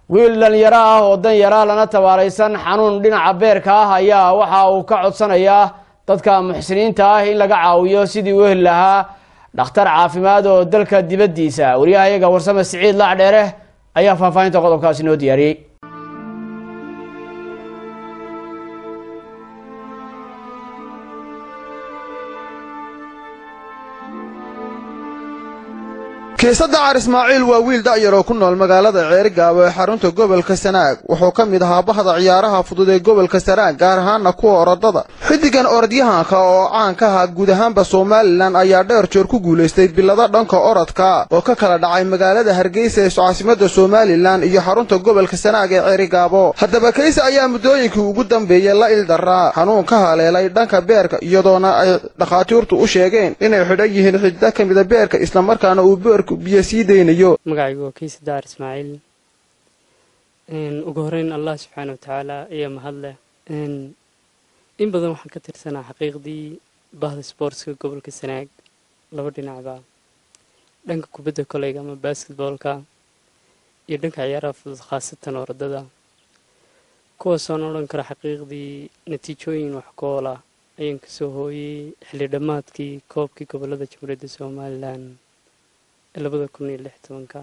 wiil dhalinyaro ah oo dan yaraa lana tabaalaysan xanuun dhinaca beerka ah ayaa waxa uu ka codsanayaa dadka muxsiniinta ah in laga caawiyo sidii u heli lahaa dhakhtar caafimaad oo dalka dibaddiisa wariyahayaga warsame siciid lacdheere ayaa faahfaahinta qodobkaasi noo diyaariyey kiisa dacar ismaaciil waa wiil da'yar oo ku nool magaalada ceerigaabo ee xarunta gobolka sanaag wuxuu ka mid ahaa bahda ciyaaraha fudud ee gobolka sanaag gaar ahaana kuwa orodada xiddigan orodyahanka oo caan ka ahaa guud ahaanba somalilan ayaa dheer joor ku guulaystay bilado dhanka orodka oo ka kala dhacay magaalada hargeysa ee caasimada somalilan iyo xarunta gobolka sanaag ee ceerigaabo haddaba kayse ayaa muddooyinkii ugu dambeeyey la ildaraa xanuun ka haleelay dhanka beerka iyadoona ay dhakhaatiirtu u sheegeen inay xidhan yihiin xidida ka mida beerka islamarkaana uu beerku biyo sii deynayo magacaygu waa kiisa daar ismaaciil ugu horeyn allah subxaana wa tacaala ayaa mahadleh in badan waxaan ka tirsanaa xaqiiqdii bahda sboortska gobolka sanaag laba dhinacba dhanka kubadda koleyga ama basketboolka iyo dhanka ciyaaraha fudud khaasatan orodada kuwaasoon odhan kara xaqiiqdii natiijooyin wax kool ah ayaan kasoo hooyey xilli dhammaadkii koobkii gobolada jamhuuriyadda somalilan labada kun iyo lix tobanka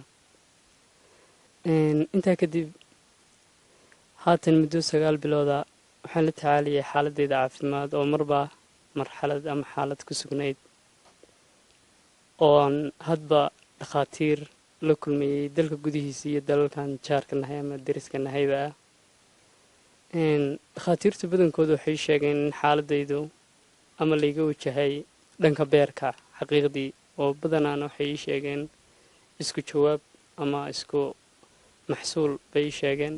intaa kadib haatan muddo sagaal bilooda waxaan la tacaalayay xaaladeyda caafimaad oo marba marxalad ama xaalad ku sugnayd ooan hadba dhakhaatiir la kulmayey dalka gudihiisa iyo dalalkan jaarka nahay ama deriska nahayba ah dhakhaatiirta badankooda waxay sheegeen in xaaladaydu ama layga wajahay dhanka beerka xaqiiqdii oo badanaana waxay ii sheegeen isku jawaab ama isku maxsuul bay ii sheegeen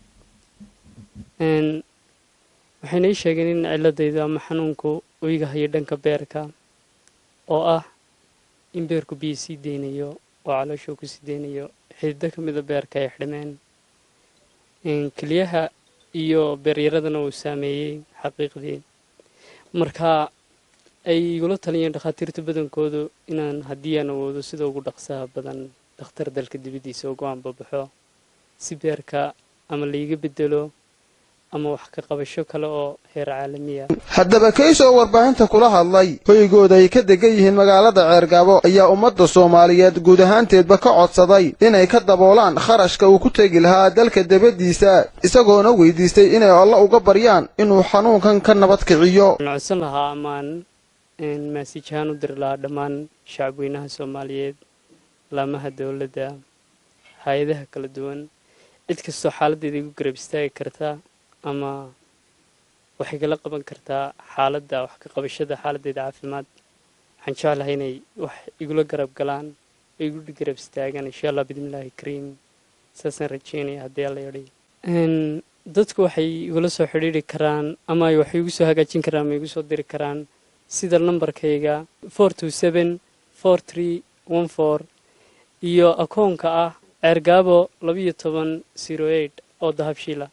waxayna ii sheegeen in ciladaydu ama xanuunku uu iga hayo dhanka beerka oo ah in beerku biyo sii deynayo oo calooshuu ku sii deynayo xidido ka mida beerka ay xidhmeen keliyaha iyo beeryaradana uu saameeyey xaqiiqdii marka ay igula taliyeen dhakhaatiirta badankoodu inaan haddii aan awoodo sida ugu dhaqsaha badan dhakhtar dalka dibaddiisa ugu aanbabaxo si beerka ama laiga bedelo ama wax ka qabasho kale oo heer caalamiya haddaba kays oo warbaahinta kula hadlay hoygooda ay ka degan yihiin magaalada ceergaabo ayaa ummadda soomaaliyeed guud ahaanteedba ka codsaday inay ka daboolaan kharashka uu ku tegi lahaa dalka dabaddiisa isagoona weydiistay inay alla uga baryaan inuu xanuunkan ka nabad kiciyo codsan lahaa amaan maasiijahaan u diri lahaa dhammaan shacabweynaha soomaaliyeed laamaha dowladda hay-adaha kala duwan cid kastoo xaaladdeeda igu garab istaagi karta ama waxay kala qaban kartaa xaaladda wax ka qabashada xaaladdeeda caafimaad waxaan jeclahay inay wax igula garab galaan oo igu garab istaagaan insha allah bidmillaahi kariim saasaan rajeynaya haddii alla yadhi dadku waxay igula soo xidhiiri karaan ama ay wax igu soo hagaajin karaan ama igu soo diri karaan sida lambarkayga four two seven four three one four iyo akoonka ah ceergaabo labiyo toban zero eight oo dahabshiila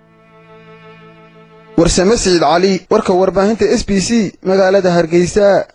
warsame siciid cali warka warbaahinta s b c magaalada hargeysa